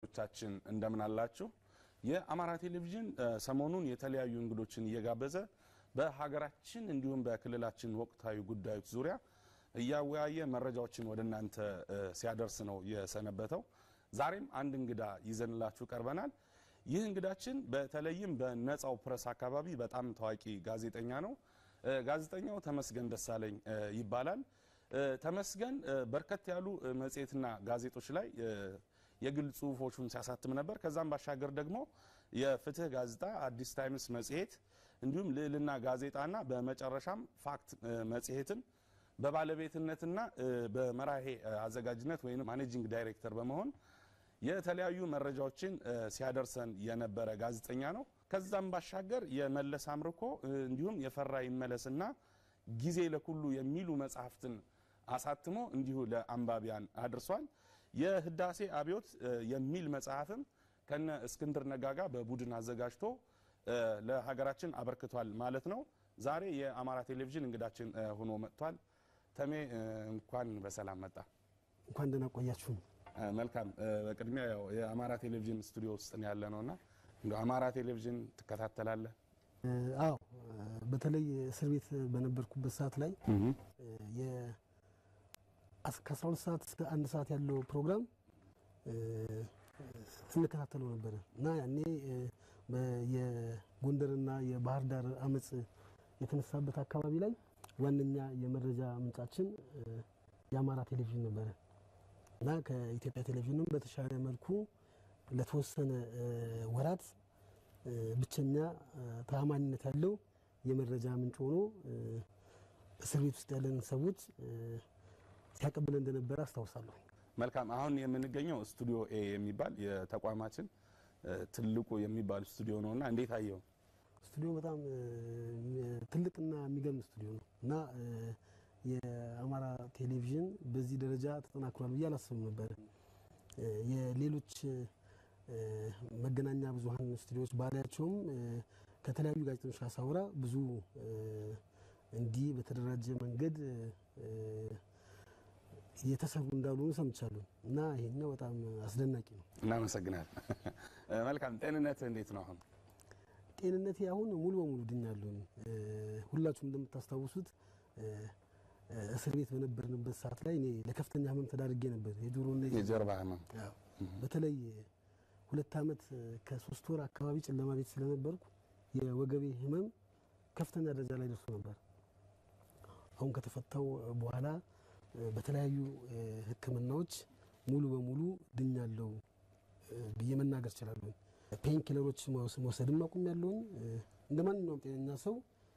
ተመልካቾቻችን እንደምን አላችሁ? የአማራ ቴሌቪዥን ሰሞኑን የተለያዩ እንግዶችን እየጋበዘ በሀገራችን እንዲሁም በክልላችን ወቅታዊ ጉዳዮች ዙሪያ እያወያየ መረጃዎችን ወደ እናንተ ሲያደርስ ነው የሰነበተው። ዛሬም አንድ እንግዳ ይዘንላችሁ ቀርበናል። ይህ እንግዳችን በተለይም በነጻው ፕረስ አካባቢ በጣም ታዋቂ ጋዜጠኛ ነው። ጋዜጠኛው ተመስገን ደሳለኝ ይባላል። ተመስገን በርከት ያሉ መጽሔትና ጋዜጦች ላይ የግል ጽሁፎቹን ሲያሳትም ነበር። ከዛም ባሻገር ደግሞ የፍትህ ጋዜጣ፣ አዲስ ታይምስ መጽሔት እንዲሁም ልዕልና ጋዜጣና በመጨረሻም ፋክት መጽሔትን በባለቤትነትና በመራሄ አዘጋጅነት ወይም ማኔጂንግ ዳይሬክተር በመሆን የተለያዩ መረጃዎችን ሲያደርሰን የነበረ ጋዜጠኛ ነው። ከዛም ባሻገር የመለስ አምርኮ እንዲሁም የፈራ ይመለስና ጊዜ ለኩሉ የሚሉ መጽሐፍትን አሳትሞ እንዲሁ ለአንባቢያን አድርሷል። የህዳሴ አብዮት የሚል መጽሐፍም ከነ እስክንድር ነጋጋ በቡድን አዘጋጅቶ ለሀገራችን አበርክቷል ማለት ነው። ዛሬ የአማራ ቴሌቪዥን እንግዳችን ሆኖ መጥቷል። ተሜ እንኳን በሰላም መጣ። እንኳን ደህና ቆያችሁ። መልካም። በቅድሚያ ያው የአማራ ቴሌቪዥን ስቱዲዮ ውስጥ ያለ ነውና እንደ አማራ ቴሌቪዥን ትከታተላለህ? አዎ፣ በተለይ እስር ቤት በነበርኩበት ሰዓት ላይ ከ12 ሰዓት እስከ አንድ ሰዓት ያለው ፕሮግራም እንከታተለው ነበረ እና ያኔ የጎንደርና የባህር ዳር አመፅ የተነሳበት አካባቢ ላይ ዋነኛ የመረጃ ምንጫችን የአማራ ቴሌቪዥን ነበረ እና ከኢትዮጵያ ቴሌቪዥንም በተሻለ መልኩ ለተወሰነ ወራት ብቸኛ ተአማኒነት ያለው የመረጃ ምንጭ ሆኖ እስር ቤት ውስጥ ያለን ሰዎች ሲያቀብል እንደነበረ አስታውሳለሁ። መልካም። አሁን የምንገኘው ስቱዲዮ ኤ የሚባል የተቋማችን ትልቁ የሚባል ስቱዲዮ ነውና እንዴት አየው? ስቱዲዮ በጣም ትልቅና የሚገርም ስቱዲዮ ነው እና የአማራ ቴሌቪዥን በዚህ ደረጃ ተጠናክሯል ብዬ አላስብም ነበር። የሌሎች መገናኛ ብዙኃን ስቱዲዮዎች ባላያቸውም ከተለያዩ ጋዜጠኞች ጋር ሳወራ ብዙ እንዲህ በተደራጀ መንገድ የተሰሩ እንዳልሆኑ ሰምቻለሁ እና ይሄኛው በጣም አስደናቂ ነው። እናመሰግናል። መልካም። ጤንነት እንዴት ነው አሁን? ጤንነቴ አሁን ሙሉ በሙሉ ድኛለሁ። ሁላችሁም እንደምታስታውሱት እስር ቤት በነበርንበት ሰዓት ላይ እኔ ለከፍተኛ ሕመም ተዳርጌ ነበር። የጆሮና የጀርባ ህመም በተለይ ሁለት ዓመት ከሶስት ወር አካባቢ ጨለማ ቤት ስለነበርኩ የወገቤ ህመም ከፍተኛ ደረጃ ላይ ደርሶ ነበር። አሁን ከተፈታው በኋላ በተለያዩ ሕክምናዎች ሙሉ በሙሉ ድኛለሁ ብዬ መናገር እችላለሁ። ፔን ኪለሮች መውሰድም አቁም ያለውን እንደ ማንኛውም ጤነኛ ሰው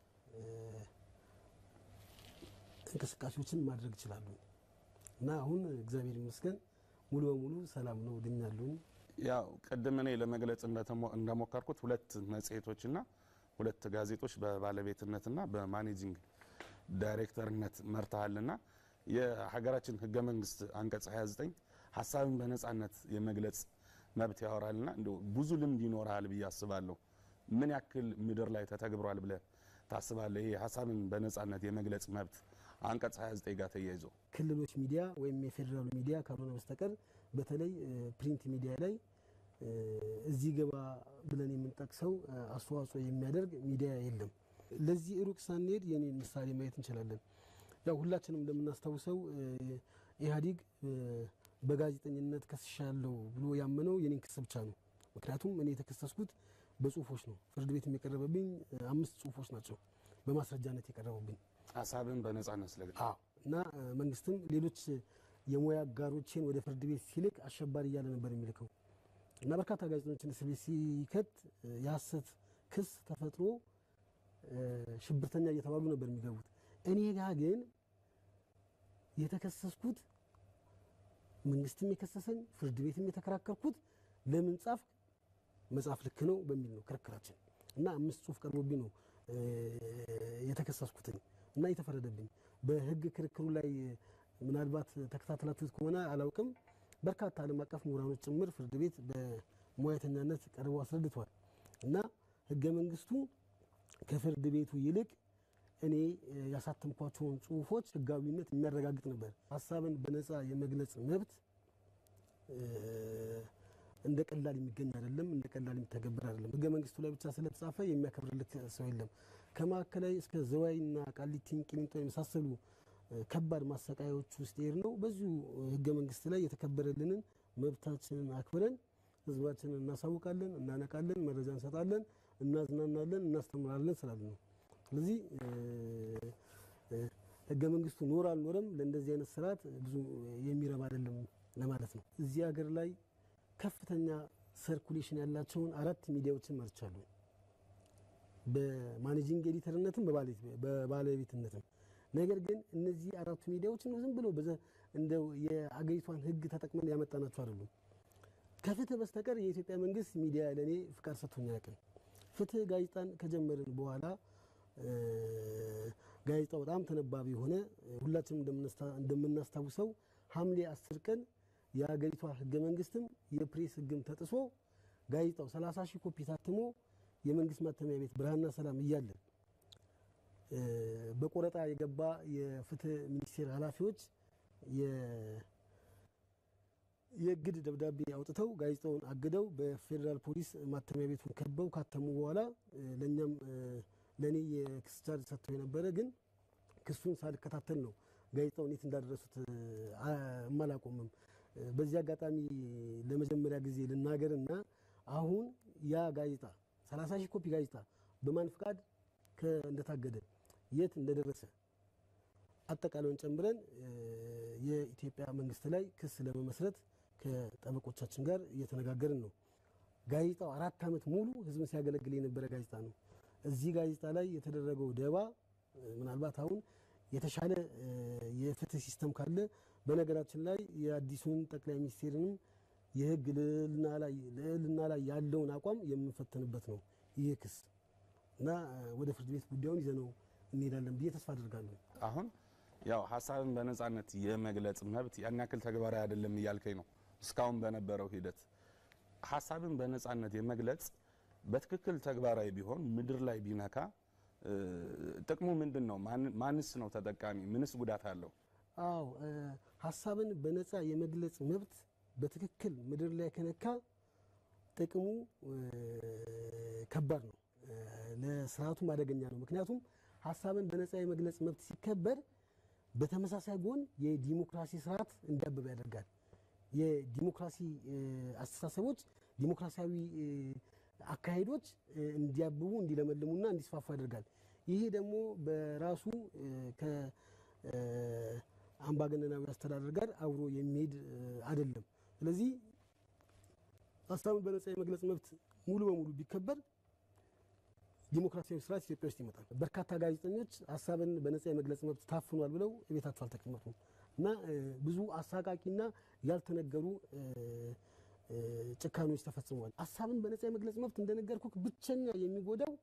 እንቅስቃሴዎችን ማድረግ እችላለሁ እና አሁን እግዚአብሔር ይመስገን ሙሉ በሙሉ ሰላም ነው፣ ድኛለሁ። ያው ቅድም እኔ ለመግለጽ እንደሞከርኩት ሁለት መጽሔቶችና ሁለት ጋዜጦች በባለቤትነትና በማኔጂንግ ዳይሬክተርነት መርተሃልና የሀገራችን ህገ መንግስት አንቀጽ 29 ሀሳብን በነጻነት የመግለጽ መብት ያወራልና እንደው ብዙ ልምድ ይኖርሃል ብዬ አስባለሁ። ምን ያክል ምድር ላይ ተተግብሯል ብለህ ታስባለህ? ይሄ ሀሳብን በነጻነት የመግለጽ መብት አንቀጽ 29 ጋር ተያይዞ ክልሎች ሚዲያ ወይም የፌዴራሉ ሚዲያ ካልሆነ በስተቀር በተለይ ፕሪንት ሚዲያ ላይ እዚህ ገባ ብለን የምንጠቅሰው አስተዋጽኦ የሚያደርግ ሚዲያ የለም። ለዚህ ሩቅ ሳንሄድ የኔን ምሳሌ ማየት እንችላለን። ያው ሁላችንም እንደምናስታውሰው ኢህአዴግ በጋዜጠኝነት ከስሻለሁ ብሎ ያመነው የኔን ክስ ብቻ ነው። ምክንያቱም እኔ የተከሰስኩት በጽሁፎች ነው። ፍርድ ቤት የቀረበብኝ አምስት ጽሁፎች ናቸው በማስረጃነት የቀረቡብኝ ሀሳብን በነጻነት ስለግል እና መንግስትም ሌሎች የሙያ አጋሮቼን ወደ ፍርድ ቤት ሲልክ አሸባሪ እያለ ነበር የሚልከው እና በርካታ ጋዜጠኞችን እስር ቤት ሲከት የሀሰት ክስ ተፈጥሮ ሽብርተኛ እየተባሉ ነበር የሚገቡት። እኔ ጋ ግን የተከሰስኩት መንግስትም የከሰሰኝ ፍርድ ቤትም የተከራከርኩት ለምን ጻፍ መጽሐፍ ልክ ነው በሚል ነው ክርክራችን እና አምስት ጽሁፍ ቀርቦብኝ ነው የተከሰስኩትኝ እና የተፈረደብኝ። በህግ ክርክሩ ላይ ምናልባት ተከታተላችሁት ከሆነ አላውቅም፣ በርካታ ዓለም አቀፍ ምሁራኖች ጭምር ፍርድ ቤት በሙያተኛነት ቀርበው አስረድተዋል እና ህገ መንግስቱ ከፍርድ ቤቱ ይልቅ እኔ ያሳተምኳቸውን ጽሁፎች ህጋዊነት የሚያረጋግጥ ነበር። ሀሳብን በነፃ የመግለጽ መብት እንደ ቀላል የሚገኝ አይደለም፣ እንደ ቀላል የሚተገበር አይደለም። ህገ መንግስቱ ላይ ብቻ ስለተጻፈ የሚያከብርለት ሰው የለም። ከማዕከላዊ እስከ ዘዋይና ቃሊቲን፣ ቂሊንጦ የመሳሰሉ ከባድ ማሰቃያዎች ውስጥ ይሄድ ነው። በዚሁ ህገ መንግስት ላይ የተከበረልንን መብታችንን አክብረን ህዝባችንን እናሳውቃለን፣ እናነቃለን፣ መረጃ እንሰጣለን፣ እናዝናናለን፣ እናስተምራለን ስላለ ነው። ስለዚህ ህገ መንግስቱ ኖር አልኖረም ለእንደዚህ አይነት ስርዓት ብዙ የሚረባ አይደለም ለማለት ነው። እዚህ ሀገር ላይ ከፍተኛ ሰርኩሌሽን ያላቸውን አራት ሚዲያዎችን መርቻለሁ። በማኔጂንግ ኤዲተርነትም በባለቤትነትም። ነገር ግን እነዚህ አራቱ ሚዲያዎች ነው ዝም ብሎ እንደው የአገሪቷን ህግ ተጠቅመን ያመጣናቸው አይደሉም። ከፍትህ በስተቀር የኢትዮጵያ መንግስት ሚዲያ ለእኔ ፍቃድ ሰጥቶኝ አያውቅም። ፍትህ ጋዜጣን ከጀመርን በኋላ ጋዜጣው በጣም ተነባቢ የሆነ ሁላችንም እንደምናስታውሰው ሐምሌ አስር ቀን የሀገሪቷ ህገ መንግስትም የፕሬስ ህግም ተጥሶ ጋዜጣው 30 ሺህ ኮፒ ታትሞ የመንግስት ማተሚያ ቤት ብርሃንና ሰላም እያለ በቆረጣ የገባ የፍትህ ሚኒስቴር ኃላፊዎች የእግድ ደብዳቤ አውጥተው ጋዜጣውን አግደው በፌዴራል ፖሊስ ማተሚያ ቤቱን ከበው ካተሙ በኋላ ለእኛም ለእኔ የክስ ቻርጅ ሰጥተው የነበረ ግን ክሱን ሳልከታተል ነው ጋዜጣውን የት እንዳደረሱት እማላቆምም። በዚህ አጋጣሚ ለመጀመሪያ ጊዜ ልናገርና አሁን ያ ጋዜጣ 30 ሺህ ኮፒ ጋዜጣ በማን ፍቃድ እንደታገደ የት እንደደረሰ አጠቃላዩን ጨምረን የኢትዮጵያ መንግስት ላይ ክስ ለመመስረት ከጠበቆቻችን ጋር እየተነጋገርን ነው። ጋዜጣው አራት ዓመት ሙሉ ህዝብን ሲያገለግል የነበረ ጋዜጣ ነው። እዚህ ጋዜጣ ላይ የተደረገው ደባ ምናልባት አሁን የተሻለ የፍትህ ሲስተም ካለ በነገራችን ላይ የአዲሱን ጠቅላይ ሚኒስቴርንም የህግ ልዕልና ላይ ያለውን አቋም የምንፈተንበት ነው ይህ ክስ እና ወደ ፍርድ ቤት ጉዳዩን ይዘነው እንሄዳለን ብዬ ተስፋ አድርጋለሁ። አሁን ያው ሀሳብን በነጻነት የመግለጽ መብት ያን ያክል ተግባራዊ አይደለም እያልከኝ ነው። እስካሁን በነበረው ሂደት ሀሳብን በነጻነት የመግለጽ በትክክል ተግባራዊ ቢሆን ምድር ላይ ቢነካ ጥቅሙ ምንድን ነው? ማንስ ነው ተጠቃሚ? ምንስ ጉዳት አለው? አዎ ሀሳብን በነጻ የመግለጽ መብት በትክክል ምድር ላይ ከነካ ጥቅሙ ከባድ ነው፣ ለስርዓቱም አደገኛ ነው። ምክንያቱም ሀሳብን በነጻ የመግለጽ መብት ሲከበር በተመሳሳይ ጎን የዲሞክራሲ ስርዓት እንዲያብብ ያደርጋል። የዲሞክራሲ አስተሳሰቦች፣ ዲሞክራሲያዊ አካሄዶች እንዲያብቡ እንዲለመልሙና እንዲስፋፉ ያደርጋል። ይሄ ደግሞ በራሱ ከአምባገነናዊ አስተዳደር ጋር አብሮ የሚሄድ አይደለም። ስለዚህ ሀሳብን በነጻ የመግለጽ መብት ሙሉ በሙሉ ቢከበር ዲሞክራሲያዊ ስርዓት ኢትዮጵያ ውስጥ ይመጣል። በርካታ ጋዜጠኞች ሀሳብን በነጻ የመግለጽ መብት ታፍኗል ብለው ቤታቸው አልተቀመጡም እና ብዙ አሳቃቂና ያልተነገሩ ጭካኔዎች ተፈጽመዋል። ሀሳብን በነጻ የመግለጽ መብት እንደነገርኩ ብቸኛ የሚጎዳው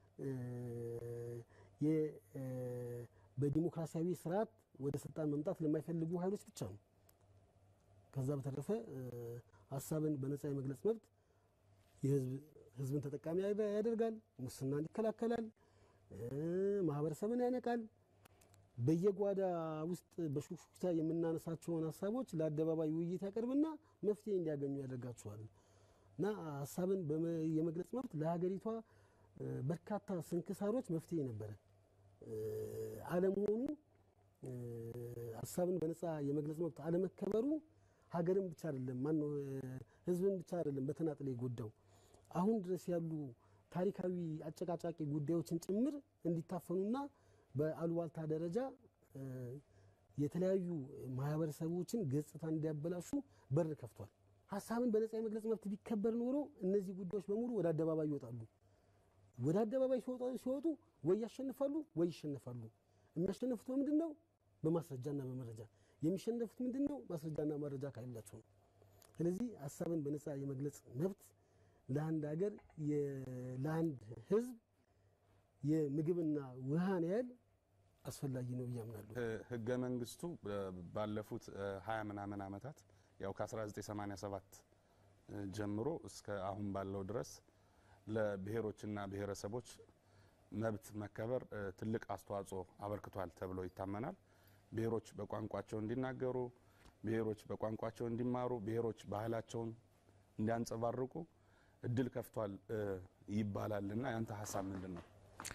በዲሞክራሲያዊ ስርዓት ወደ ስልጣን መምጣት ለማይፈልጉ ኃይሎች ብቻ ነው። ከዛ በተረፈ ሀሳብን በነጻ የመግለጽ መብት ህዝብን ተጠቃሚ ያደርጋል፣ ሙስናን ይከላከላል፣ ማህበረሰብን ያነቃል። በየጓዳ ውስጥ በሹክሹክታ የምናነሳቸውን ሀሳቦች ለአደባባይ ውይይት ያቀርብና መፍትሄ እንዲያገኙ ያደርጋቸዋል እና ሀሳብን የመግለጽ መብት ለሀገሪቷ በርካታ ስንክሳሮች መፍትሄ ነበረ። አለመሆኑ ሀሳብን በነጻ የመግለጽ መብት አለመከበሩ ሀገርን ብቻ አይደለም ማነው ህዝብን ብቻ አይደለም በተናጥል የጎዳው አሁን ድረስ ያሉ ታሪካዊ አጨቃጫቂ ጉዳዮችን ጭምር እንዲታፈኑና በአሉባልታ ደረጃ የተለያዩ ማህበረሰቦችን ገጽታ እንዲያበላሹ በር ከፍቷል። ሀሳብን በነጻ የመግለጽ መብት ቢከበር ኖሮ እነዚህ ጉዳዮች በሙሉ ወደ አደባባይ ይወጣሉ። ወደ አደባባይ ሲወጡ ወይ ያሸንፋሉ ወይ ይሸነፋሉ። የሚያሸንፉት በምንድን ነው? በማስረጃና በመረጃ የሚሸነፉት ምንድን ነው? ማስረጃና መረጃ ከሌላቸው ነው። ስለዚህ ሀሳብን በነጻ የመግለጽ መብት ለአንድ ሀገር ለአንድ ህዝብ የምግብና ውሃን ያህል አስፈላጊ ነው ብዬ አምናለሁ። ህገ መንግስቱ ባለፉት ሀያ ምናምን ዓመታት ያው ከ1987 ጀምሮ እስከ አሁን ባለው ድረስ ለብሔሮችና ብሔረሰቦች መብት መከበር ትልቅ አስተዋጽኦ አበርክቷል ተብሎ ይታመናል። ብሔሮች በቋንቋቸው እንዲናገሩ፣ ብሔሮች በቋንቋቸው እንዲማሩ፣ ብሔሮች ባህላቸውን እንዲያንጸባርቁ እድል ከፍቷል ይባላል እና ያንተ ሀሳብ ምንድን ነው?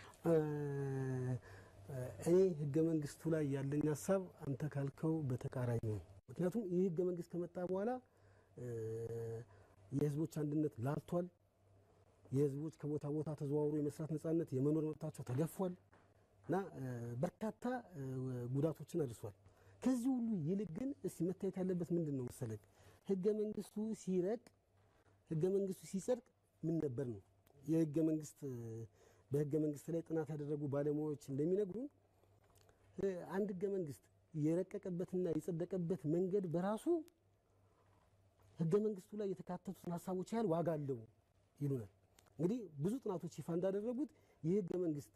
እኔ ህገ መንግስቱ ላይ ያለኝ ሀሳብ አንተ ካልከው በተቃራኒ ነው። ምክንያቱም ይህ ህገ መንግስት ከመጣ በኋላ የህዝቦች አንድነት ላልቷል። የህዝቦች ከቦታ ቦታ ተዘዋውሮ የመስራት ነጻነት፣ የመኖር መብታቸው ተገፏል እና በርካታ ጉዳቶችን አድርሷል። ከዚህ ሁሉ ይልቅ ግን እስቲ መታየት ያለበት ምንድን ነው መሰለህ? ህገ መንግስቱ ሲረቅ ህገ መንግስቱ ሲጸድቅ ምን ነበር ነው የህገ መንግስት በህገ መንግስት ላይ ጥናት ያደረጉ ባለሙያዎች እንደሚነግሩን አንድ ህገ መንግስት የረቀቀበትና የጸደቀበት መንገድ በራሱ ህገ መንግስቱ ላይ የተካተቱትን ሀሳቦች ያህል ዋጋ አለው ይሉናል። እንግዲህ ብዙ ጥናቶች ይፋ እንዳደረጉት ይህ ህገ መንግስት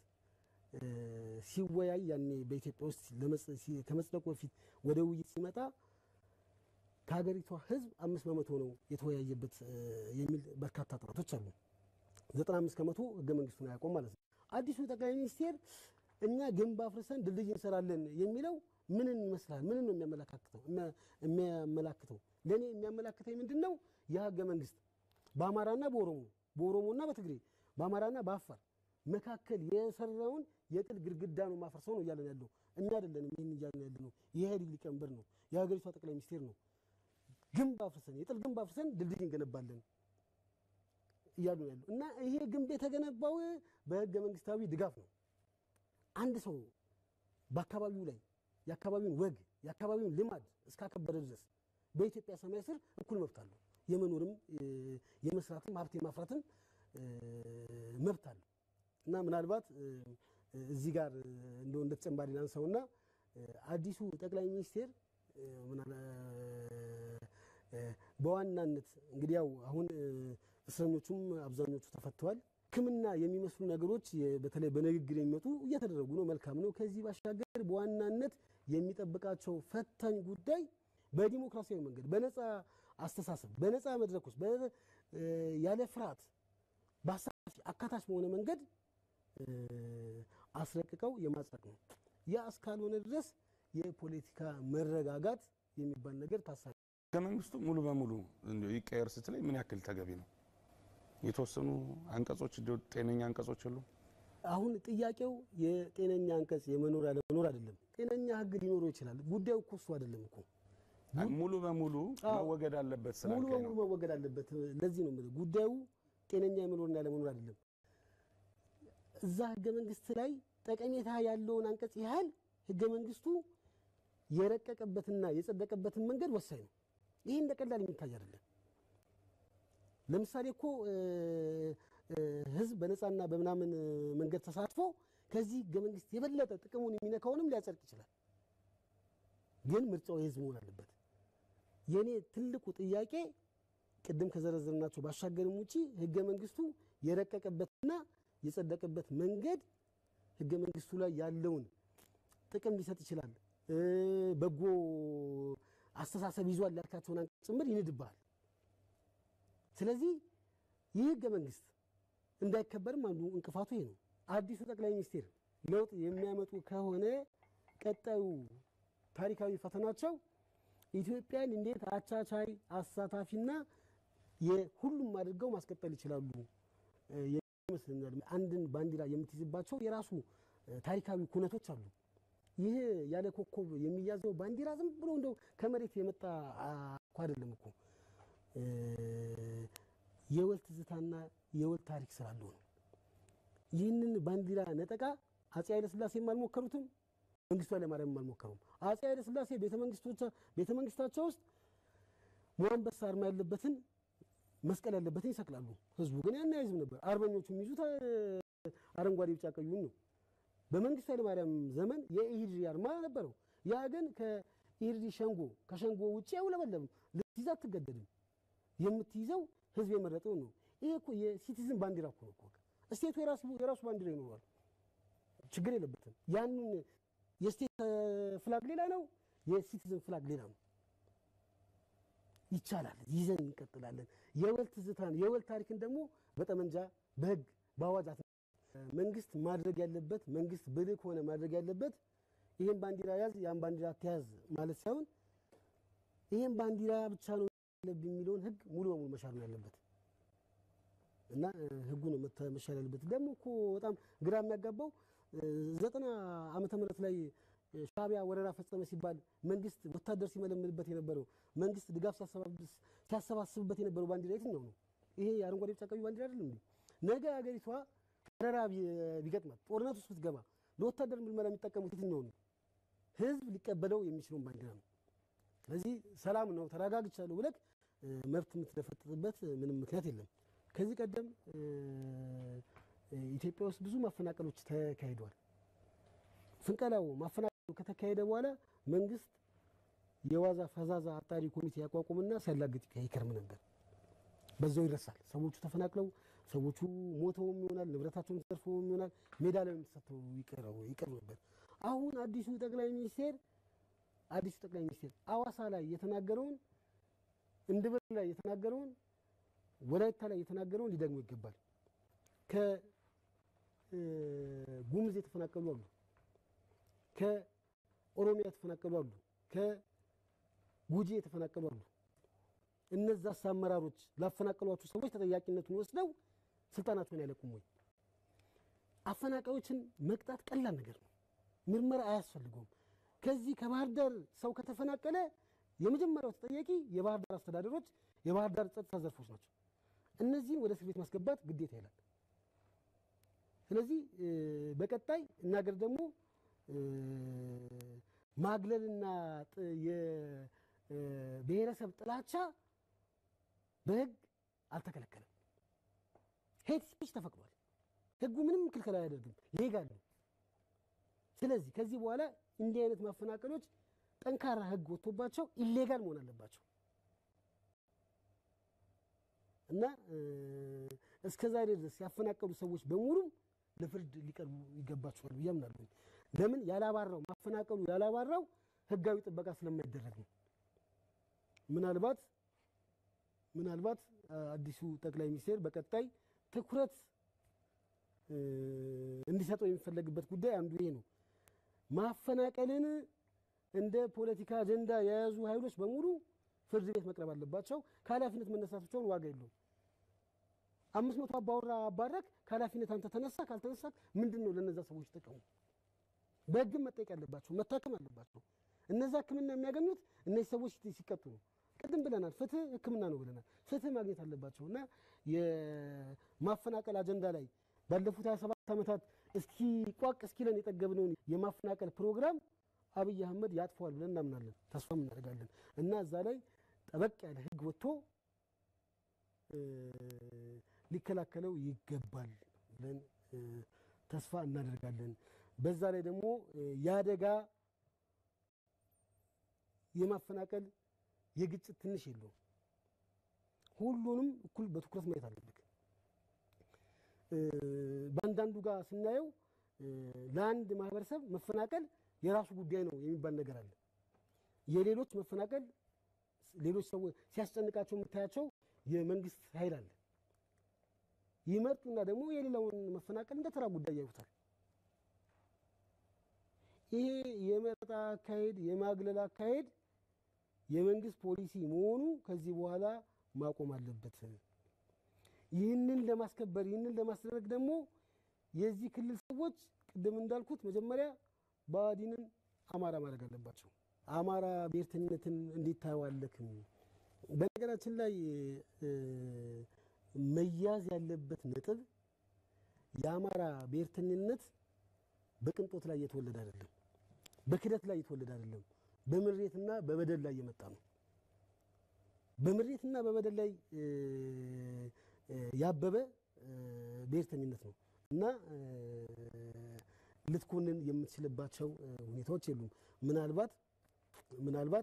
ሲወያይ ያኔ በኢትዮጵያ ውስጥ ከመጽደቁ በፊት ወደ ውይይት ሲመጣ ከሀገሪቷ ህዝብ አምስት በመቶ ነው የተወያየበት የሚል በርካታ ጥናቶች አሉ። ዘጠና አምስት ከመቶ ህገ መንግስቱን አያውቁም ማለት ነው። አዲሱ ጠቅላይ ሚኒስቴር እኛ ግንብ አፍርሰን ድልድይ እንሰራለን የሚለው ምንን ይመስላል? ምንን ነው የሚያመላክተው? የሚያመላክተው ለእኔ የሚያመላክተኝ ምንድን ነው? ያ ህገ መንግስት በአማራና በኦሮሞ በኦሮሞና በትግሬ በአማራና በአፋር መካከል የሰራውን የጥል ግድግዳ ነው ማፈርሰው ነው እያለን ያለው እኛ አይደለንም። ይህን እያለን ያለ ነው የኢህአዴግ ሊቀመንበር ነው የሀገሪቷ ጠቅላይ ሚኒስቴር ነው። ግንብ አፍርሰን የጥል ግንብ አፍርሰን ድልድይ እንገነባለን እያሉ ያሉ እና ይሄ ግንብ የተገነባው በህገ መንግስታዊ ድጋፍ ነው። አንድ ሰው በአካባቢው ላይ የአካባቢውን ወግ የአካባቢውን ልማድ እስካከበረ ድረስ በኢትዮጵያ ሰማይ ስር እኩል መብት አለው። የመኖርም የመስራትም ሀብት የማፍራትም መብት አለው እና ምናልባት እዚህ ጋር እንደው እንደ ተጨማሪ ላንሳውና አዲሱ ጠቅላይ ሚኒስቴር በዋናነት እንግዲህ ያው አሁን እስረኞቹም አብዛኞቹ ተፈተዋል። ሕክምና የሚመስሉ ነገሮች በተለይ በንግግር የሚመጡ እየተደረጉ ነው። መልካም ነው። ከዚህ ባሻገር በዋናነት የሚጠብቃቸው ፈታኝ ጉዳይ በዲሞክራሲያዊ መንገድ በነፃ አስተሳሰብ፣ በነፃ መድረኮች፣ ያለ ፍርሃት በአሳታፊ አካታች በሆነ መንገድ አስረቅቀው የማጽደቅ ነው። ያ እስካልሆነ ድረስ የፖለቲካ መረጋጋት የሚባል ነገር ታሳቢ ህገ መንግስቱ ሙሉ በሙሉ እንደው ይቀየር ስትለኝ ምን ያክል ተገቢ ነው? የተወሰኑ አንቀጾች እንደው ጤነኛ አንቀጾች የሉም? አሁን ጥያቄው የጤነኛ አንቀጽ የመኖር ያለመኖር አይደለም። ጤነኛ ህግ ሊኖረው ይችላል። ጉዳዩ እኮ እሱ አይደለም እኮ ሙሉ በሙሉ መወገድ አለበት ሙሉ ስላልከኝ በሙሉ ነው። መወገድ አለበት። ለዚህ ነው የምልህ ጉዳዩ ጤነኛ የመኖርና ያለመኖር አይደለም። እዛ ህገ መንግስት ላይ ጠቀሜታ ያለውን አንቀጽ ያህል ህገ መንግስቱ የረቀቀበትና የጸደቀበትን መንገድ ወሳኝ ነው። ይህ እንደ ቀላል የሚታይ አይደለም። ለምሳሌ እኮ እ እ ህዝብ በነፃና በምናምን መንገድ ተሳትፎ ከዚህ ህገ መንግስት የበለጠ ጥቅሙን የሚነካውንም ሊያጸድቅ ይችላል። ግን ምርጫው የህዝብ መሆን አለበት። የእኔ ትልቁ ጥያቄ ቅድም ከዘረዘርናቸው ባሻገርም ውጪ ህገ መንግስቱ የረቀቀበትና የጸደቀበት መንገድ ህገ መንግስቱ ላይ ያለውን ጥቅም ሊሰጥ ይችላል። እ በጎ አስተሳሰብ ይዟል ያልካቸውን አንቀጽ ጭምር ይንድብሃል። ስለዚህ ይህ ህገ መንግስት እንዳይከበርም አንዱ እንቅፋቱ ይሄ ነው። አዲሱ ጠቅላይ ሚኒስትር ለውጥ የሚያመጡ ከሆነ ቀጣዩ ታሪካዊ ፈተናቸው ኢትዮጵያን እንዴት አቻቻይ አሳታፊና የሁሉም አድርገው ማስቀጠል ይችላሉ እ ይመስለኛል። አንድን ባንዲራ የምትይዝባቸው የራሱ እ ታሪካዊ ኩነቶች አሉ። ይህ ያለ ኮከብ የሚያዘው ባንዲራ ዝም ብሎ እንደው ከመሬት የመጣ እኮ አይደለም እኮ እ የወል ትዝታና የወል ታሪክ ስላለው ነው። ይህንን ባንዲራ ነጠቃ አፄ ኃይለሥላሴም አልሞከሩትም፣ መንግስቱ ኃይለማርያምም አልሞከሩም። አፄ ኃይለሥላሴ ቤተ መንግስታቸው ውስጥ ሞአንበሳ አርማ ያለበትን መስቀል ያለበትን ይሰቅላሉ። ህዝቡ ግን ያን አይዝም ነበር። አርበኞቹ የሚይዙት አረንጓዴ፣ ቢጫ ቀዩን ነው። በመንግስቱ ኃይለማርያም ዘመን የኢህድሪ አርማ ነበረው። ያ ግን ከኢህድሪ ሸንጎ ከሸንጎ ውጭ አይውለበለብም። ልትይዝ አትገደድም። የምትይዘው ህዝብ የመረጠው ነው። ይሄ እኮ የሲቲዝን ባንዲራ እኮ ነው እኮ ስቴቱ የራሱ የራሱ ባንዲራ ይኖረዋል፣ ችግር የለበትም። ያንን የስቴት ፍላግ ሌላ ነው፣ የሲቲዝን ፍላግ ሌላ ነው። ይቻላል፣ ይዘን እንቀጥላለን። የወል ትዝታን የወል ታሪክን ደግሞ በጠመንጃ በህግ በአዋጅ መንግስት ማድረግ ያለበት መንግስት ብልህ ከሆነ ማድረግ ያለበት ይሄን ባንዲራ ያዝ ያን ባንዲራ አትያዝ ማለት ሳይሆን ይሄን ባንዲራ ብቻ ነው አለብኝ የሚለውን ህግ ሙሉ በሙሉ መሻር ነው ያለበት እና ህጉ ነው መሻር ያለበት። ደግሞ እኮ በጣም ግራ የሚያጋባው ዘጠና ዓመተ ምህረት ላይ ሻዕቢያ ወረራ ፈጸመ ሲባል መንግስት ወታደር ሲመለምልበት የነበረው መንግስት ድጋፍ ሲያሰባስብበት የነበረው ባንዲራ የትኛው ነው? ይሄ የአረንጓዴ ቢጫ ቀዩ ባንዲራ አይደለም እንዴ? ነገ ሀገሪቷ ወረራ ቢገጥማት ጦርነት ውስጥ ብትገባ ለወታደር ምልመላ የሚጠቀሙት የትኛው ነው? ህዝብ ሊቀበለው የሚችለውን ባንዲራ ነው። ስለዚህ ሰላም ነው ተረጋግቻለሁ ብለህ መብት የምትደፈጥጥበት ምንም ምክንያት የለም። ከዚህ ቀደም ኢትዮጵያ ውስጥ ብዙ ማፈናቀሎች ተካሂደዋል። ፍንቀላው ማፈናቀሉ ከተካሄደ በኋላ መንግስት የዋዛ ፈዛዛ አጣሪ ኮሚቴ ያቋቁምና ሲያላግጥ ይከርም ነበር። በዛው ይረሳል። ሰዎቹ ተፈናቅለው ሰዎቹ ሞተውም ይሆናል ንብረታቸውን ተዘርፈውም ይሆናል ሜዳ ላይ ተሰጥተው ይቀር ነበር። አሁን አዲሱ ጠቅላይ ሚኒስቴር አዲሱ ጠቅላይ ሚኒስቴር አዋሳ ላይ የተናገረውን እንድብር ላይ የተናገረውን ወላይታ ላይ የተናገረውን ሊደግሞ ይገባል። ከጉምዝ የተፈናቀሉ አሉ፣ ከኦሮሚያ የተፈናቀሉ አሉ፣ ከጉጂ የተፈናቀሉ አሉ። እነዛስ አመራሮች ላፈናቀሏቸው ሰዎች ተጠያቂነቱን ወስደው ስልጣናቸውን አይለቁም ወይ? አፈናቃዮችን መቅጣት ቀላል ነገር ነው። ምርመራ አያስፈልገውም። ከዚህ ከባህር ዳር ሰው ከተፈናቀለ የመጀመሪያው ተጠያቂ የባህር ዳር አስተዳደሮች፣ የባህር ዳር ጸጥታ ዘርፎች ናቸው። እነዚህን ወደ እስር ቤት ማስገባት ግዴታ ይላል። ስለዚህ በቀጣይ እናገር ደግሞ ማግለልና የብሔረሰብ ጥላቻ በህግ አልተከለከለም። ሄት ስፒች ተፈቅዷል። ህጉ ምንም ክልከላ አያደርግም፣ ሌጋል ነው። ስለዚህ ከዚህ በኋላ እንዲህ አይነት ማፈናቀሎች ጠንካራ ህግ ወጥቶባቸው ኢሌጋል መሆን አለባቸው እና እስከ ዛሬ ድረስ ያፈናቀሉ ሰዎች በሙሉ ለፍርድ ሊቀርቡ ይገባቸዋል ብዬ አምናለሁ። ለምን ያላባራው ማፈናቀሉ ያላባራው ህጋዊ ጥበቃ ስለማይደረግ ነው። ምናልባት ምናልባት አዲሱ ጠቅላይ ሚኒስቴር በቀጣይ ትኩረት እንዲሰጠው የሚፈለግበት ጉዳይ አንዱ ይሄ ነው። ማፈናቀልን እንደ ፖለቲካ አጀንዳ የያዙ ኃይሎች በሙሉ ፍርድ ቤት መቅረብ አለባቸው። ከኃላፊነት መነሳታቸውን ዋጋ የለውም። አምስት መቶ አባወራ አባረክ ከኃላፊነት አንተ ተነሳ ካልተነሳ ምንድን ነው ለነዛ ሰዎች ጥቅሙ? በህግም መጠየቅ ያለባቸው መታከም አለባቸው። እነዛ ሕክምና የሚያገኙት እነዚህ ሰዎች ሲቀጡ ነው። ቅድም ብለናል፣ ፍትህ ሕክምና ነው ብለናል። ፍትህ ማግኘት አለባቸው እና የማፈናቀል አጀንዳ ላይ ባለፉት 27 ዓመታት እስኪ ቋቅ እስኪለን የጠገብነውን የማፈናቀል ፕሮግራም አብይ አህመድ ያጥፈዋል ብለን እናምናለን፣ ተስፋም እናደርጋለን እና እዛ ላይ ጠበቅ ያለ ህግ ወጥቶ ሊከላከለው ይገባል ብለን ተስፋ እናደርጋለን። በዛ ላይ ደግሞ የአደጋ የማፈናቀል የግጭት ትንሽ የለውም። ሁሉንም እኩል በትኩረት ማየት አለብን። በአንዳንዱ ጋር ስናየው ለአንድ ማህበረሰብ መፈናቀል የራሱ ጉዳይ ነው የሚባል ነገር አለ። የሌሎች መፈናቀል ሌሎች ሰዎች ሲያስጨንቃቸው የምታያቸው የመንግስት ኃይል አለ። ይመርጡና ደግሞ የሌላውን መፈናቀል እንደ ተራ ጉዳይ ያዩታል። ይሄ የመረጣ አካሄድ፣ የማግለል አካሄድ የመንግስት ፖሊሲ መሆኑ ከዚህ በኋላ ማቆም አለበት። ይህንን ለማስከበር ይህንን ለማስደረግ ደግሞ የዚህ ክልል ሰዎች ቅድም እንዳልኩት መጀመሪያ ብአዴንን አማራ ማድረግ አለባቸው። አማራ ብሔርተኝነትን እንዴት ታየዋለህ? በነገራችን ላይ መያዝ ያለበት ነጥብ የአማራ ብሔርተኝነት በቅንጦት ላይ የተወለደ አይደለም፣ በክደት ላይ የተወለደ አይደለም፣ በምሬትና በበደል ላይ የመጣ ነው። በምሬትና በበደል ላይ ያበበ ብሔርተኝነት ነው እና ልትኮንን የምትችልባቸው ሁኔታዎች የሉም። ምናልባት ምናልባት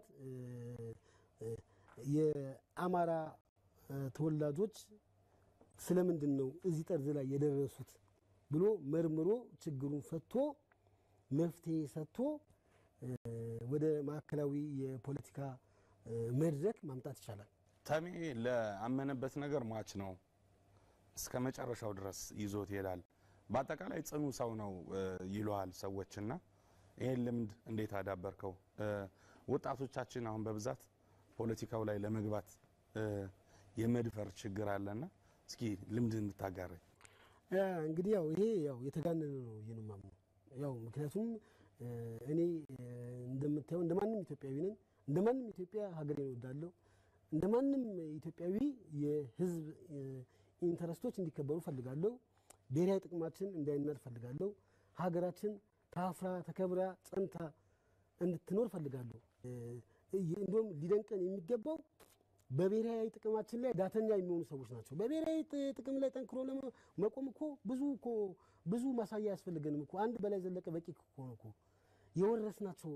የአማራ ተወላጆች ስለምንድን ነው እዚህ ጠርዝ ላይ የደረሱት ብሎ መርምሮ ችግሩን ፈቶ መፍትሄ ሰጥቶ ወደ ማዕከላዊ የፖለቲካ መድረክ ማምጣት ይቻላል። ተሜ ለአመነበት ነገር ሟች ነው፣ እስከ መጨረሻው ድረስ ይዞት ይሄዳል። በአጠቃላይ ጽኑ ሰው ነው ይለዋል ሰዎችና ይህን ልምድ እንዴት አዳበርከው? ወጣቶቻችን አሁን በብዛት ፖለቲካው ላይ ለመግባት የመድፈር ችግር አለና እስኪ ልምድ እንታጋራኝ። እንግዲህ ያው ይሄ ያው የተጋነነ ነው ብዬ ነው የማምነው። ያው ምክንያቱም እኔ እንደምታየው እንደማንም ኢትዮጵያዊ ነኝ። እንደማንም ኢትዮጵያ ሀገሬን እወዳለሁ። እንደማንም ኢትዮጵያዊ የሕዝብ ኢንተረስቶች እንዲከበሩ ፈልጋለሁ። ብሔራዊ ጥቅማችን እንዳይናድ ፈልጋለሁ። ሀገራችን ታፍራ ተከብራ ጸንታ እንድትኖር ፈልጋለሁ። እንዲሁም ሊደንቀን የሚገባው በብሔራዊ ጥቅማችን ላይ ዳተኛ የሚሆኑ ሰዎች ናቸው። በብሔራዊ ጥቅም ላይ ጠንክሮ ለመቆም እኮ ብዙ እኮ ብዙ ማሳያ አያስፈልገንም እኮ አንድ በላይ ዘለቀ በቂ ሆነ እኮ የወረስናቸው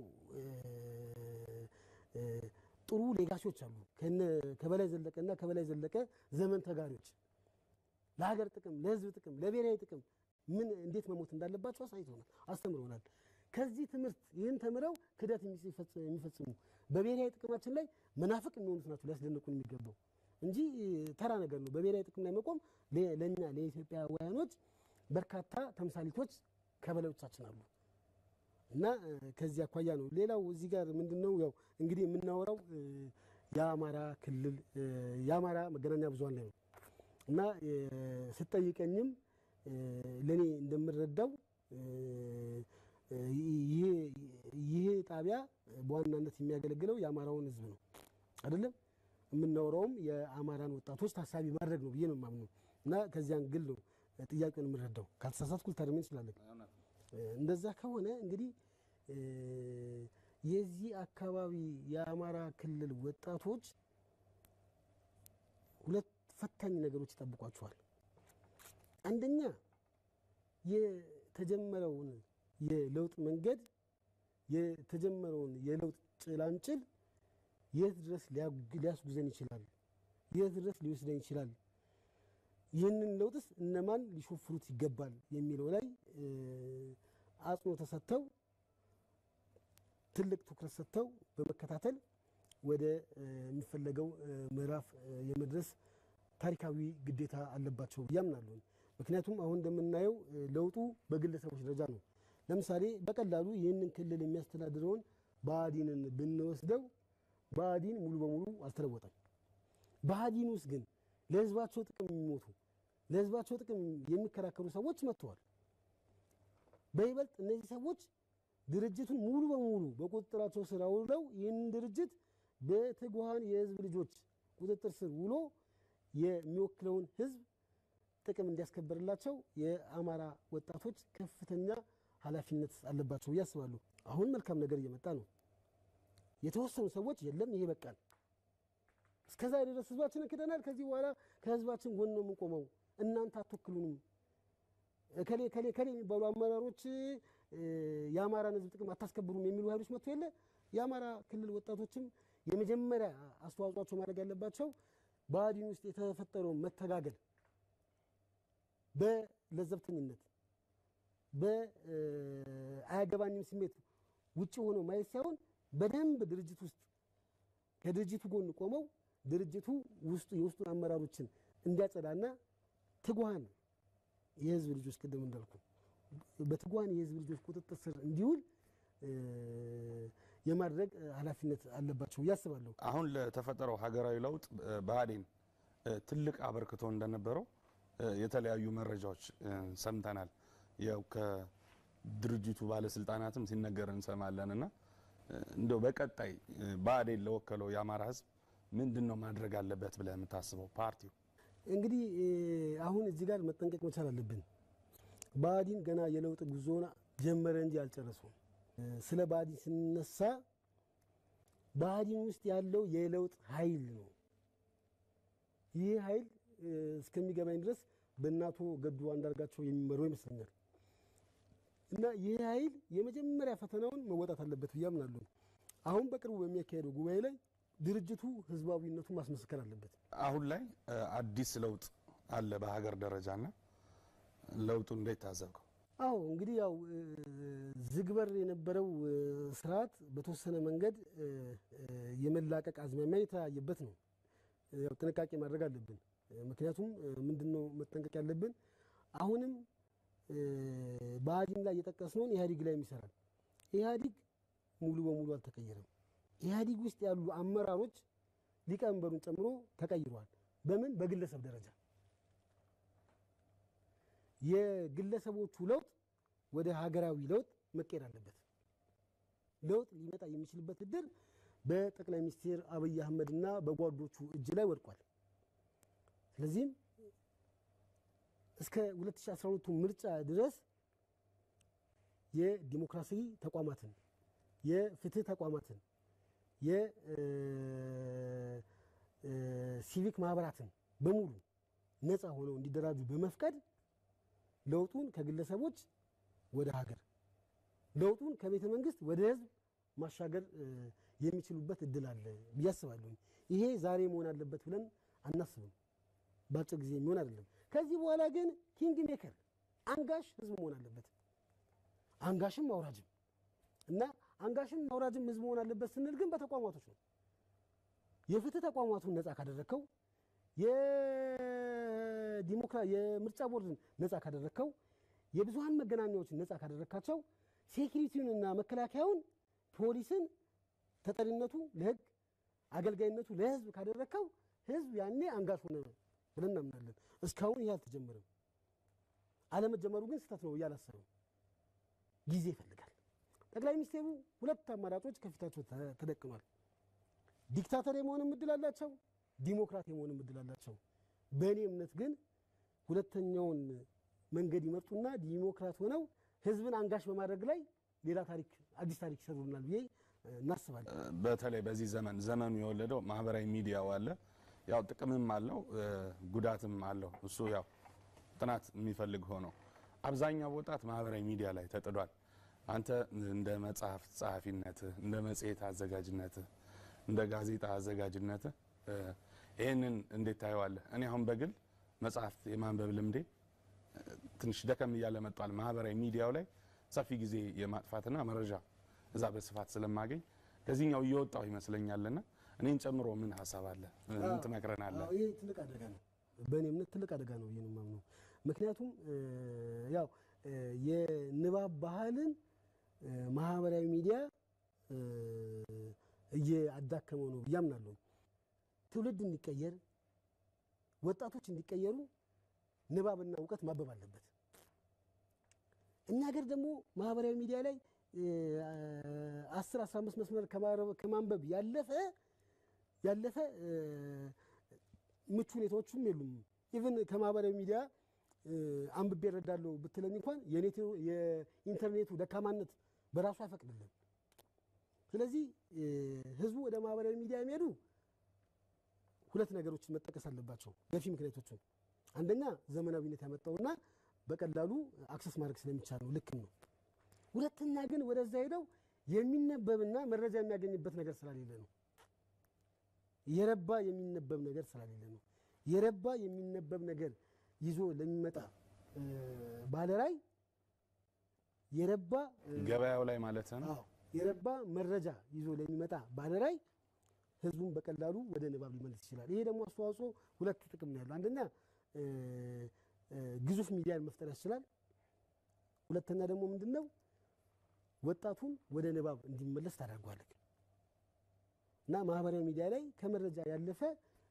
ጥሩ ሌጋሲዎች አሉ ከበላይ ዘለቀና ከበላይ ዘለቀ ዘመን ተጋሪዎች ለሀገር ጥቅም፣ ለህዝብ ጥቅም፣ ለብሔራዊ ጥቅም ምን እንዴት መሞት እንዳለባቸው አሳይተውናል፣ አስተምረውናል። ከዚህ ትምህርት ይህን ተምረው ክደት የሚፈጽሙ በብሔራዊ ጥቅማችን ላይ መናፍቅ የሚሆኑት ናቸው ሊያስደንቁን የሚገባው እንጂ ተራ ነገር ነው። በብሔራዊ ጥቅም ላይ መቆም ለእኛ ለኢትዮጵያውያኖች በርካታ ተምሳሌቶች ከበላዮቻችን አሉ እና ከዚህ አኳያ ነው። ሌላው እዚህ ጋር ምንድን ነው ያው እንግዲህ የምናወራው የአማራ ክልል የአማራ መገናኛ ብዙኃን ላይ ነው እና ስጠይቀኝም ለእኔ እንደምረዳው ይሄ ጣቢያ በዋናነት የሚያገለግለው የአማራውን ሕዝብ ነው አይደለም። የምናወራውም የአማራን ወጣቶች ታሳቢ ማድረግ ነው ብዬ ነው የማምነው እና ከዚያን ግል ነው ጥያቄውን የምረዳው። ካልተሳሳትኩ ልታርመኝ እንችላለን። እንደዛ ከሆነ እንግዲህ የዚህ አካባቢ የአማራ ክልል ወጣቶች ሁለት ፈታኝ ነገሮች ይጠብቋቸዋል። አንደኛ የተጀመረውን የለውጥ መንገድ የተጀመረውን የለውጥ ጭላንጭል የት ድረስ ሊያስጉዘን ይችላል? የት ድረስ ሊወስደን ይችላል? ይህንን ለውጥስ እነማን ሊሾፍሩት ይገባል የሚለው ላይ አጽንኦት ተሰጥተው ትልቅ ትኩረት ሰጥተው በመከታተል ወደ የሚፈለገው ምዕራፍ የመድረስ ታሪካዊ ግዴታ አለባቸው ብዬ አምናለሁ። ምክንያቱም አሁን እንደምናየው ለውጡ በግለሰቦች ደረጃ ነው። ለምሳሌ በቀላሉ ይህንን ክልል የሚያስተዳድረውን ብአዴንን ብንወስደው ብአዴን ሙሉ በሙሉ አልተለወጠም። ብአዴን ውስጥ ግን ለሕዝባቸው ጥቅም የሚሞቱ ለሕዝባቸው ጥቅም የሚከራከሩ ሰዎች መጥተዋል። በይበልጥ እነዚህ ሰዎች ድርጅቱን ሙሉ በሙሉ በቁጥጥራቸው ስር አውለው ይህንን ድርጅት በትጉሃን የህዝብ ልጆች ቁጥጥር ስር ውሎ የሚወክለውን ህዝብ ጥቅም እንዲያስከብርላቸው የአማራ ወጣቶች ከፍተኛ ኃላፊነት አለባቸው ብዬ አስባለሁ። አሁን መልካም ነገር እየመጣ ነው። የተወሰኑ ሰዎች የለም ይሄ በቃል እስከዛ ድረስ ህዝባችንን ክደናል፣ ከዚህ በኋላ ከህዝባችን ጎን ነው የምንቆመው፣ እናንተ አትወክሉንም፣ ከሌ ከሌ ከሌ የሚባሉ አመራሮች የአማራን ህዝብ ጥቅም አታስከብሩም የሚሉ ኃይሎች መጥቶ የለ የአማራ ክልል ወጣቶችም የመጀመሪያ አስተዋጽኦቸው ማድረግ ያለባቸው ብአዴን ውስጥ የተፈጠረውን መተጋገል በለዘብተኝነት በአያገባኝም ስሜት ውጭ ሆነው ማየት ሳይሆን በደንብ ድርጅት ውስጥ ከድርጅቱ ጎን ቆመው ድርጅቱ ውስጡ የውስጡን አመራሮችን እንዲያጸዳና ትጉሃን የህዝብ ልጆች ቅድም እንዳልኩ በትጉሃን የህዝብ ልጆች ቁጥጥር ስር እንዲውል የማድረግ ኃላፊነት አለባቸው ብዬ አስባለሁ። አሁን ለተፈጠረው ሀገራዊ ለውጥ ብአዴን ትልቅ አበርክቶ እንደነበረው የተለያዩ መረጃዎች ሰምተናል። ያው ከድርጅቱ ባለስልጣናትም ሲነገር እንሰማለን እና እንደው በቀጣይ ብአዴን ለወከለው የአማራ ህዝብ ምንድን ነው ማድረግ አለበት ብለህ የምታስበው ፓርቲው? እንግዲህ አሁን እዚህ ጋር መጠንቀቅ መቻል አለብን። ብአዴን ገና የለውጥ ጉዞን ጀመረ እንጂ አልጨረሰውም። ስለ ብአዴን ስንነሳ ብአዴን ውስጥ ያለው የለውጥ ኃይል ነው። ይህ ኃይል እስከሚገባኝ ድረስ በእናቶ ገዱ አንዳርጋቸው የሚመራው ይመስለኛል። እና ይህ ኃይል የመጀመሪያ ፈተናውን መወጣት አለበት ብዬ አምናለሁ። አሁን በቅርቡ በሚያካሄደው ጉባኤ ላይ ድርጅቱ ህዝባዊነቱን ማስመስከር አለበት። አሁን ላይ አዲስ ለውጥ አለ በሀገር ደረጃና ለውጡ እንዴት ታዘብከው? አዎ እንግዲህ ያው ዝግበር የነበረው ስርዓት በተወሰነ መንገድ የመላቀቅ አዝማሚያ የታየበት ነው። ያው ጥንቃቄ ማድረግ አለብን። ምክንያቱም ምንድነው መጠንቀቅ ያለብን አሁንም ብአዴን ላይ የጠቀስነውን ኢህአዴግ ላይ ይሰራል። ኢህአዴግ ሙሉ በሙሉ አልተቀየረም። ኢህአዴግ ውስጥ ያሉ አመራሮች ሊቀመንበሩን ጨምሮ ተቀይሯል። በምን በግለሰብ ደረጃ የግለሰቦቹ ለውጥ ወደ ሀገራዊ ለውጥ መቀየር አለበት። ለውጥ ሊመጣ የሚችልበት እድል በጠቅላይ ሚኒስትር አብይ አህመድ እና በጓዶቹ እጅ ላይ ወድቋል። ስለዚህም እስከ 2012 ምርጫ ድረስ የዲሞክራሲ ተቋማትን፣ የፍትህ ተቋማትን፣ የሲቪክ ማህበራትን በሙሉ ነፃ ሆነው እንዲደራጁ በመፍቀድ ለውጡን ከግለሰቦች ወደ ሀገር ለውጡን ከቤተ መንግስት ወደ ህዝብ ማሻገር የሚችሉበት እድል አለ ብዬ አስባለሁ። ይሄ ዛሬ መሆን አለበት ብለን አናስብም። በአጭር ጊዜ የሚሆን አይደለም። ከዚህ በኋላ ግን ኪንግ ሜከር አንጋሽ ህዝብ መሆን አለበት። አንጋሽም አውራጅም እና አንጋሽም አውራጅም ህዝብ መሆን አለበት ስንል ግን በተቋማቶች ነው። የፍትህ ተቋማቱን ነፃ ካደረግከው፣ የዲሞክራ የምርጫ ቦርድን ነፃ ካደረግከው፣ የብዙሀን መገናኛዎችን ነፃ ካደረግካቸው፣ ሴኪሪቲውንና መከላከያውን ፖሊስን ተጠሪነቱ ለህግ አገልጋይነቱ ለህዝብ ካደረግከው ህዝብ ያኔ አንጋሽ ሆነ ብለን እናምናለን። እስካሁን ይህ አልተጀመረም። አለመጀመሩ ግን ስህተት ነው እያላሰብም ጊዜ ይፈልጋል። ጠቅላይ ሚኒስትሩ ሁለት አማራጮች ከፊታቸው ተደቅኗል። ዲክታተር የመሆንም እድል አላቸው፣ ዲሞክራት የመሆንም እድል አላቸው። በእኔ እምነት ግን ሁለተኛውን መንገድ ይመርጡና ዲሞክራት ሆነው ህዝብን አንጋሽ በማድረግ ላይ ሌላ ታሪክ አዲስ ታሪክ ይሰሩናል ብዬ እናስባለን። በተለይ በዚህ ዘመን ዘመኑ የወለደው ማህበራዊ ሚዲያው አለ። ያው ጥቅምም አለው ጉዳትም አለው። እሱ ያው ጥናት የሚፈልግ ሆኖ አብዛኛው ወጣት ማህበራዊ ሚዲያ ላይ ተጥዷል። አንተ እንደ መጽሐፍ ጸሐፊነትህ፣ እንደ መጽሔት አዘጋጅነትህ፣ እንደ ጋዜጣ አዘጋጅነትህ ይህንን እንዴት ታየዋለህ? እኔ አሁን በግል መጽሐፍት የማንበብ ልምዴ ትንሽ ደከም እያለ መጧል። ማህበራዊ ሚዲያው ላይ ሰፊ ጊዜ የማጥፋትና መረጃ እዛ በስፋት ስለማገኝ ከዚህኛው እየወጣው ይመስለኛልና እኔን ጨምሮ ምን ሀሳብ አለ? ምን ትመክረናለህ? ይሄ ትልቅ አደጋ ነው። በእኔ እምነት ትልቅ አደጋ ነው ብዬ ነው የማምነው። ምክንያቱም ያው የንባብ ባህልን ማህበራዊ ሚዲያ እያዳከመው ነው ብዬ አምናለሁ። ትውልድ እንዲቀየር፣ ወጣቶች እንዲቀየሩ ንባብና እውቀት ማበብ አለበት። እኛ ሀገር ደግሞ ማህበራዊ ሚዲያ ላይ አስር አስራ አምስት መስመር ከማንበብ ያለፈ ያለፈ ምቹ ሁኔታዎችም የሉም። ኢቭን ከማህበራዊ ሚዲያ አንብቤ እረዳለሁ ብትለኝ እንኳን የኢንተርኔቱ ደካማነት በራሱ አይፈቅድልን። ስለዚህ ህዝቡ ወደ ማህበራዊ ሚዲያ የሚሄዱ ሁለት ነገሮችን መጠቀስ አለባቸው፣ ገፊ ምክንያቶችን። አንደኛ ዘመናዊነት ያመጣውና በቀላሉ አክሰስ ማድረግ ስለሚቻል ነው፣ ልክም ነው። ሁለተኛ ግን ወደዛ ሄደው የሚነበብና መረጃ የሚያገኝበት ነገር ስላሌለ ነው። የረባ የሚነበብ ነገር ስላሌለ ነው። የረባ የሚነበብ ነገር ይዞ ለሚመጣ ባለራይ የረባ ገበያው ላይ ማለት ነው። አዎ የረባ መረጃ ይዞ ለሚመጣ ባለራይ ህዝቡን በቀላሉ ወደ ንባብ ሊመልስ ይችላል። ይሄ ደግሞ አስተዋጽኦ ሁለት ጥቅም ነው ያለው። አንደኛ ግዙፍ ሚዲያን መፍጠር ያስችላል። ሁለተኛ ደግሞ ምንድን ነው ወጣቱን ወደ ንባብ እንዲመለስ ታደርጓለህ እና ማህበራዊ ሚዲያ ላይ ከመረጃ ያለፈ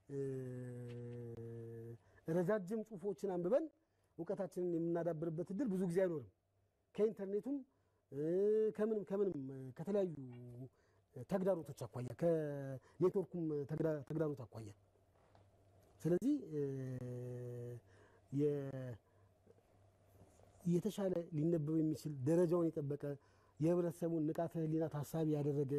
ረጃጅም ጽሁፎችን አንብበን እውቀታችንን የምናዳብርበት እድል ብዙ ጊዜ አይኖርም። ከኢንተርኔቱም ከምንም ከምንም ከተለያዩ ተግዳሮቶች አኳያ ከኔትወርኩም ተግዳሮት አኳያ ስለዚህ የተሻለ ሊነበብ የሚችል ደረጃውን የጠበቀ የህብረተሰቡን ንቃተ ህሊና ታሳቢ ያደረገ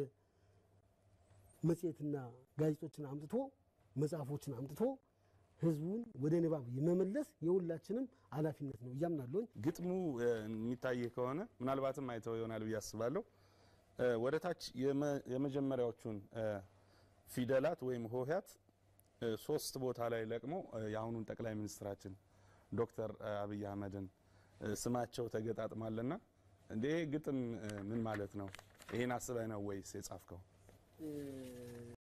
መጽሔትና ጋዜጦችን አምጥቶ መጽሐፎችን አምጥቶ ህዝቡን ወደ ንባብ የመመለስ የሁላችንም ኃላፊነት ነው እያምናለሁኝ። ግጥሙ የሚታይ ከሆነ ምናልባትም አይተው ይሆናል ብዬ አስባለሁ። ወደ ታች የመጀመሪያዎቹን ፊደላት ወይም ሆሄያት ሶስት ቦታ ላይ ለቅሞ የአሁኑን ጠቅላይ ሚኒስትራችን ዶክተር አብይ አህመድን ስማቸው ተገጣጥሟልና እንዴ ግጥም ምን ማለት ነው? ይሄን አስበህ ነው ወይስ የጻፍከው?